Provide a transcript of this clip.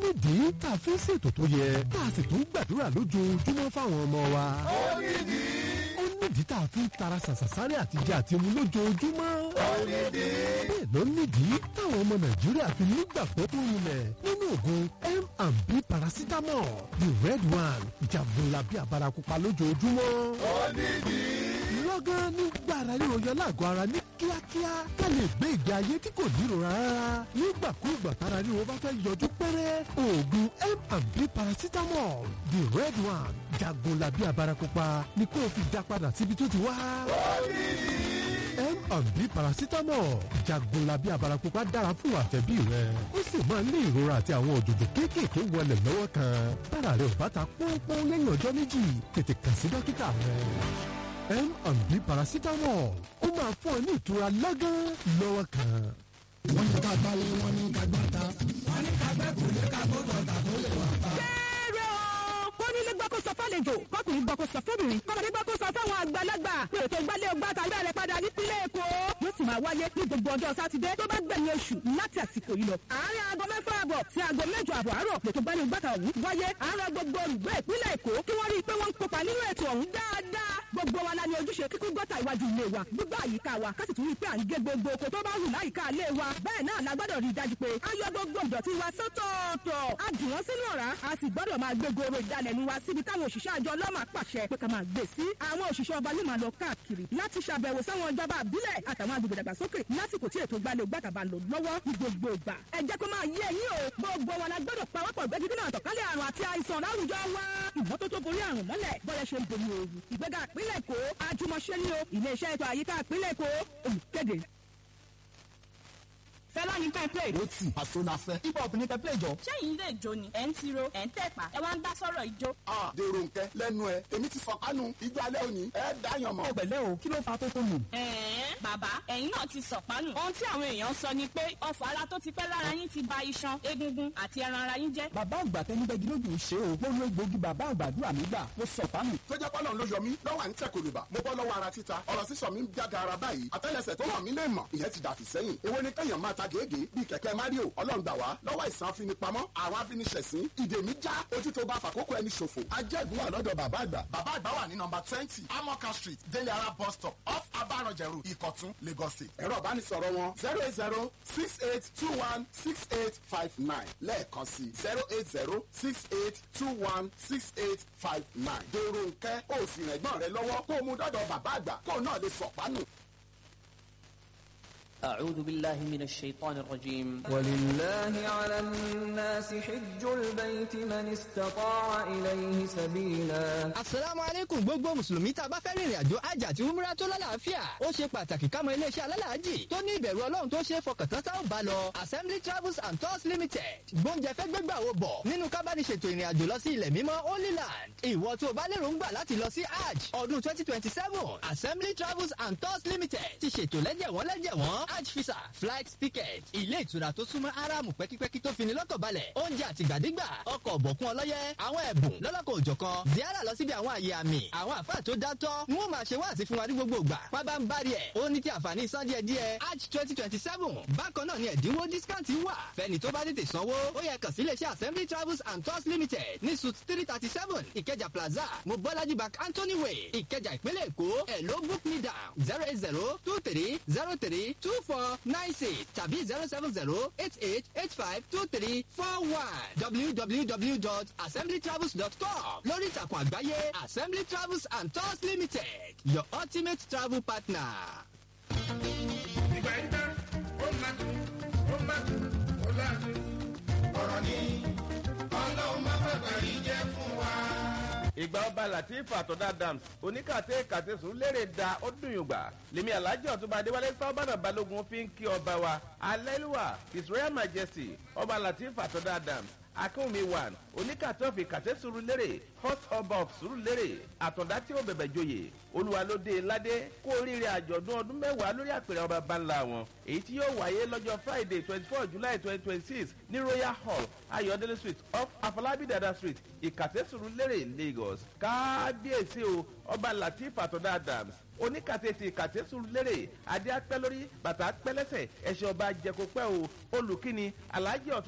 nídìí tá a fi ń ṣètò tó yẹ tá a sì tún gbàdúrà lójoojúmọ́ fáwọn ọmọ wa. ó nídìí. ó nídìí tá a fi ń tara ṣàṣàṣárì àtijọ́ àti mu lójoojúmọ́. ó nídìí. bẹ́ẹ̀ ló nídìí táwọn ọmọ nàìjíríà fi nígbàgbọ́ tó rinlẹ̀ nínú oògùn m&b paracetamol the red one jagunlabi abarakupa lójoojúmọ́. ó nídìí. lọ́gán nígbà ara ríro yọ lágọ̀ọ́ ara ní kíákíá ká lè gbé ìgbé ayé tí kò nírora rárá nígbàkúùgbà tára ríro bá fẹ́ yọjú pẹ́rẹ́ oògùn m&b paracetamol the red one jagunlabi abarakupa ni kó o fi dá padà síbi tó ti wá. ó nídìí. M&B paracetamol jagunlabi abarakupa dára fún àtẹ̀bí rẹ ó sì máa ń ní ìrora àti àwọn òjòjò kéékèèké wọlé lọ́wọ́ kan tára rẹ ò bá ta pọ́npọ́n lẹ́yìn ọjọ́ méjì tètè kàn sí dókítà rẹ M&B paracetamol ó máa fún ọ ní ìtura lọ́gán lọ́wọ́ kan. wọ́n ní ká balẹ̀ wọ́n ní ká gbàtà. wọ́n ní ká gbẹ́ kò lè ká kó tọ̀tà kó lè wà pa. kéré o kónílé gbọ́ kó sọ fálejò kọkùnrin gbọ́ kó sọ fóbìnrin kọ́mọdé gbọ́ kó sọ fáwọn àgbàlagbà pé ètò ìgbálẹ̀ ọgbà tàbí ẹ̀rẹ̀ padà nípínlẹ̀ èkó yóò sì máa wáyé ní gbogbo ọjọ́ sátidé tó bá gbẹ̀yìn oṣù láti àsìkò yìí lọ. àárín aago mẹ́fà àbọ̀ sí aago mẹ́jọ àbọ̀ àárọ̀ ètò ìgbálẹ̀ ọgbà tàbí wáyé àárọ̀ gbogbo olùgbé ìpínlẹ̀ èkó kí wọ́n rí i pé wọ́n ń kópa nínú ètò ọ̀hún dáadáa gbogbo wa la ní ojúṣe kíkún gọ́tà iwájú ilé wa gbígbà àyíká wa ká sì tún rí i pé à ń gé gbogbo oko tó bá hù láyìíká ilé wa bẹ́ẹ̀ náà la gbọ́dọ̀ rí i dájú pé a yọ gbogbo ìdọ̀tí wa sọ́tọ̀ọ̀tọ̀ a dì wọ́n sínú ọ̀rá a sì gbọ́dọ̀ máa gbé goro ìdalẹ̀nu wa síbi táwọn òṣìṣẹ́ àjọ ọlọ́mà pàṣẹ pé ká máa gbé sí àwọn òṣìṣẹ́ ọba yóò máa lọ káàkiri láti ṣàbẹ̀wò sáwọn ìjọba àbílẹ̀ àtàwọn agbègbè dàgbàsókè lásìkò tí ètò ìgbàlẹ̀ ògbàtàbà lò lọ́wọ́ ní gbogbo ìgbà ẹ jẹ́ kó máa yé ẹ̀yin o gbogbo wa la gbọ́dọ̀ pawọ́pọ̀ gbẹ́jú nínú àtọ̀kálẹ̀ àrùn àti àìsàn láwùjọ wa ìmọ́tótó borí àrùn mọ́lẹ̀ bọ́yẹ ṣe ń bomi ooru ìgbéga ìpínlẹ̀ èkó àjùmọ̀ṣe ní o iléeṣẹ́ ètò àyíká ìpínlẹ̀ èkó olùkéde. fẹlá ní ká play. ó tì àṣọ la fẹ́. hip hop ní ká play jọ. ṣẹ́yìn ilé ìjó ni ẹ̀ ń tiro ẹ̀ ń tẹ̀pá ẹ wá ń dá sọ́rọ̀ ìjó. a dèrò nkẹ lẹ́nu ẹ èmi ti fọkànù ijó alẹ́ òní ẹ dáyàn mọ́. ẹ pẹ̀lẹ́ o kí ló fa tó tó nù. ẹ̀ẹ́n bàbá ẹ̀yin náà ti sọ̀pánù. ohun tí àwọn èèyàn sọ ni pé ọ̀fọ̀ ara tó ti pẹ́ lára yín ti ba iṣan egungun àti ẹran ara yín jẹ́. bàbá àgbà tẹni bẹ́ẹ̀ gílódì ṣe o mo lo egbògi bàbá àgbàdúrà mi gbà mo sọ fámì. tó jẹ́ pọ́lọ́ ló yọ mí lọ́wọ́ à ń tẹ̀ kòlùbà mo bọ́ lọ́wọ́ ara títa ọ̀rọ̀ sísọ mi ń jága ara báyìí àtẹ́lẹsẹ̀ tó hàn mí lè mọ̀ ìyẹn ti dàfí sẹ́yìn èwo ni kẹ́yàn máa ta gèégèé bíi kẹ̀kẹ́ mario ọlọ́run gbà wá lọ́wọ́ ìsàn afinipamọ́ àwọn afiniṣẹ̀sín ìdè mi já ojú tó bá fàkókò ẹni ṣòfò ajẹ́gun wà lọ́dọ̀ bàbá àgbà bàbá àgbà wà ní nọmba twenty amoka street délé ara bus stop off abaranjẹrù ìkọ̀tún lagos state ẹ̀rọ ìbánisọ̀rọ̀ wọn zero eight zero six eight two one six eight five nine lẹ́ẹ̀kan sí zero eight zero six eight two one six eight five nine dèrò nkẹ́ ó sì rẹ̀ gbọ́n rẹ lọ́wọ́ kó o mú dọ́dọ̀ bàbá àgbà kó o náà lè sọ̀pánù. أعوذ بالله من الشيطان الرجيم ولله على الناس حج البيت من استطاع إليه سبيلا asalaamu aleykum gbogbo mùsùlùmí tá a bá fẹ́ rìnrìn àjò hajj àti umrah tó lálàáfíà ó ṣe pàtàkì ká mọ iléeṣẹ́ alálàájì tó ní ìbẹ̀rù ọlọ́run tó ṣe é fọkàntán tá ò bá lọ assembly travels and tours limited gbóúnjẹ fẹ́ gbégbà wo bọ̀ nínú kábàdìṣètò ìrìn àjò lọ sí ilẹ̀ mímọ́ holy land ìwọ tó o bá lérò ń gbà láti lọ sí hajj ọdún twenty twenty seven assembly travels and tours limited ti ṣètò lẹ́jẹ̀wọ́n lẹ́jẹ̀wọ́n hajj visa flight ticket ilé ìtura tó súnmọ́ aráàmù pẹ́kípẹ́kí tó fini lọ́kàn balẹ̀ oúnjẹ àtìgbàdégbà ọkọ̀ ọ̀bọ̀kún ọlọ́yẹ àwọn ẹ̀bùn lọ́lọ́kọ̀ òjọ̀kan ziara lọ síbi àwọn àyè àmì àwọn àfáà tó dátọ́ ni wọ́n máa ṣe wá àti fún wa ní gbogbo ìgbà pábá ń bari ẹ̀ ó ní ti àǹfààní san díẹ̀ díẹ̀ hajj twenty twenty seven bákan náà ni ẹ̀dínwó discount wà fẹ́ni tó bá tètè sanwó ó yẹ kàn sí iléeṣẹ́ assembly travels and tours limited ní suit three thirty seven ìkẹjà plaza mobolaji bank anthony way ìkẹjà ìpínlẹ̀ èkó ẹ̀ ló book me down zero eight zero two three zero three two four nine six tàbí zero seven zero eight eight eight five two three four one www.assemblytravels.com lórí ìtàkùn àgbáyé assembly travels and tours limited your ultimate travel partner. ìgbà yìí tán ó máa tún ó máa tún ó láti. ọ̀rọ̀ ni ọlọ́run máa fẹ́ pẹ̀lú jẹ́ fún wa. ìgbà ọba latif àtọ̀dá dams oníkàtẹ́ kàtẹ́sùn lérè da ó dùn yùn gbà lèmi alájọ ọ̀túnba adéwálé sábàdà balógun fi ń kí ọba wa alẹ́lúwà his royal majesty ọba latif àtọ̀dá dams akínwùmí one oníkàtọ́fì kàtẹ́sùrù lérè hot ọba of sùrù lérè àtọ̀dá tí ó bẹ̀bẹ̀ joyè olúwa ló dé ládé kó oríire àjọ̀dún ọdún mẹ́wàá lórí àpèrè ọba bánlá wọn èyí tí yóò wáyé lọ́jọ́ friday twenty four july twenty twenty six ní royal hall ayọ̀dẹ́lẹ̀ street off afọlábí dada street ìkàtẹ́sùrù lérè lagos kábíyèsí o ọba latif àtọ̀dá adams oníkàtẹ́tì ìkàtẹ́sùrù lérè adé apẹ́ lórí bàtà apẹ́ lẹ́sẹ̀ ẹ̀ṣẹ̀ ọba jẹ́kọ̀pẹ́ o olùkíni alhaji ọ̀tún.